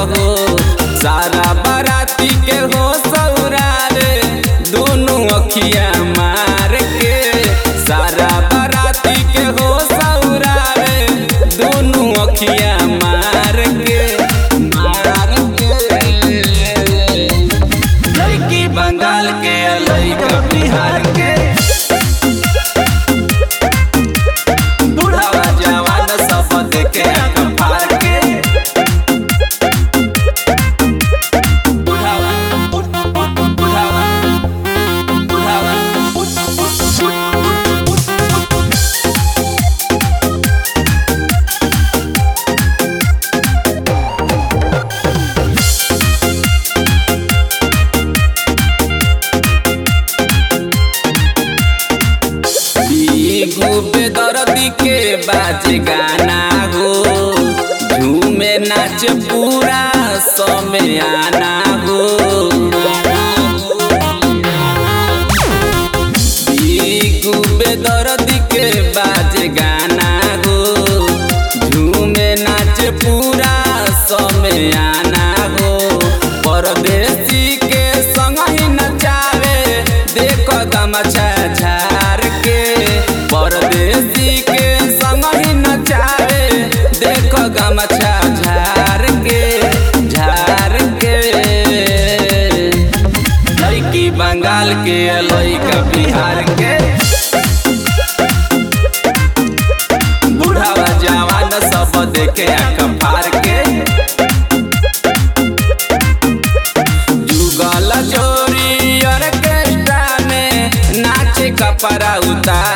हो सारा बाराती के हो सौरा रे दोनों अखिया मार के सारा बाराती के हो सौरा रे दोनों अखिया मार के मार के लड़की बंगाल के लड़का बिहार के बुढ़ावा जवान सब देखे आँख फाड़ के बुढ़ावा बुढ़ावा बुढ़ावा घूबे दर्दी के बाज गाना हो झूमे नाच पूरा समय आना हो घूबे दर्दी के बाज गाना हो झूमे नाच पूरा समय आना हो परदेसी के संग ही नचावे देखो गमछा झार के परदेसी के संग ही नचावे देखो गमछा झार के झार के लड़की बंगाल के लड़का बिहार के बुढ़ावा जवान सब देखे आँख फाड़ के जुगल जोरी ऑर्केस्ट्रा में नाचे कपड़ा उतार